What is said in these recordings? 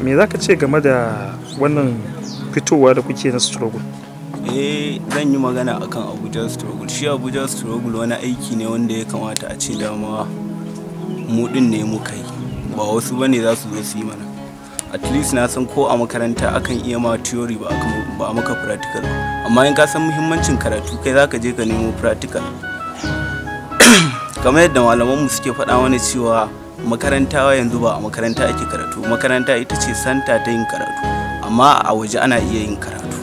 me za ka ce game da wannan fitowa da kuke na struggle eh zan yi magana akan abuja struggle shi abuja struggle wani aiki ne wanda ya kamata a ce dama mu din ne muka yi ba wasu bane za su zo su yi mana at least na san ko a makaranta akan iya ma theory ba aka- ba a maka practical ba amma in ka san muhimmancin karatu kai zaka je ka nemo practical kamar yadda malamanmu suke faɗa mana cewa makaranta yanzu ba a makaranta ake karatu makaranta ita ce santa ta yin karatu amma a waje ana iya yin karatu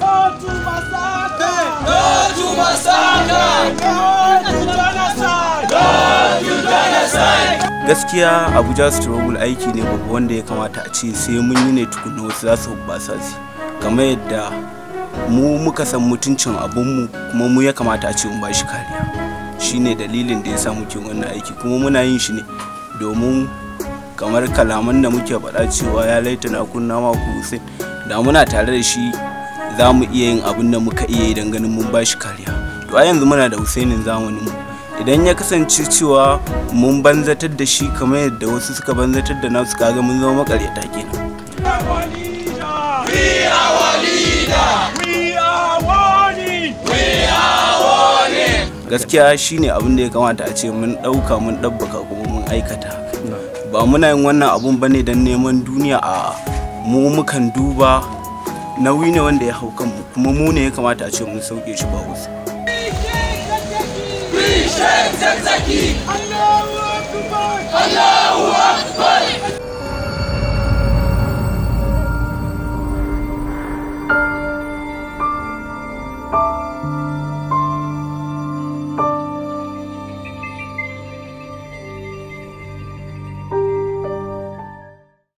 gaskiya abuja struggle aiki ne babba wanda ya kamata a ce sai mun yi ne tukunna wasu za su basa su kamar yadda mu muka san mutuncin abunmu kuma mu ya kamata a ce mun bashi kariya shine dalilin da ya sa muke wannan aiki kuma muna yin shi ne domin kamar kalaman da muke faɗa cewa ya laita na kunna ma ku Hussein da muna tare da shi za mu iya yin abin da muka iya yi don ganin mun bashi kariya to a yanzu muna da Husainin zamanin mu idan ya kasance cewa mun banzatar da shi kamar yadda wasu suka banzatar da nasu kaga mun zama makaryata kenan gaskiya shine abin da ya kamata a ce mun ɗauka mun ɗabbaka kuma mun aikata ba muna yin wannan abun bane don neman duniya a mu mukan duba nauyi ne wanda ya hau kanmu kuma mu ne ya kamata a ce mun sauke shi ba wasu We shake Zakzaki!